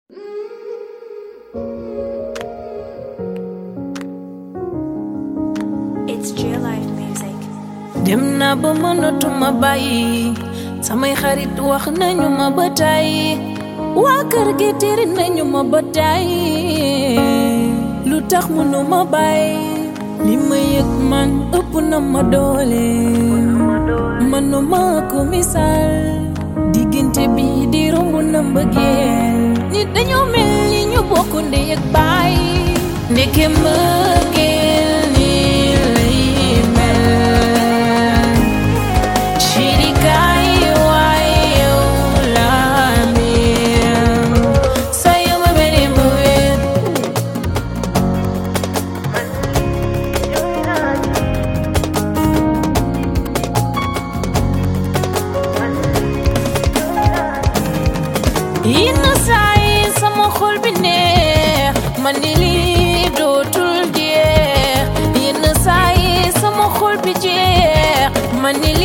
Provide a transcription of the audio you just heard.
It's Jill Life Music. dem naa ba mënatuma bàyyi samay xarit wax nañu ma ba tàyyi waa kër gi tiri nañu ma ba tàyyi lu tax mënuma bàyyi li ma yëg man ëpp na ma doole mënuma ko misaal diggante bi di romb na mbëggeel nit dañoo mel ni ñu bokk ndey ak baay ndeke mbëggeel ni lay mel Chirikaay waaye yow laa mel sa yow ma mel ni ma wéet yenn saa yi sama xol bi neex man ni lii dootul jeex yenn saa yi sama xol bi jeex man ni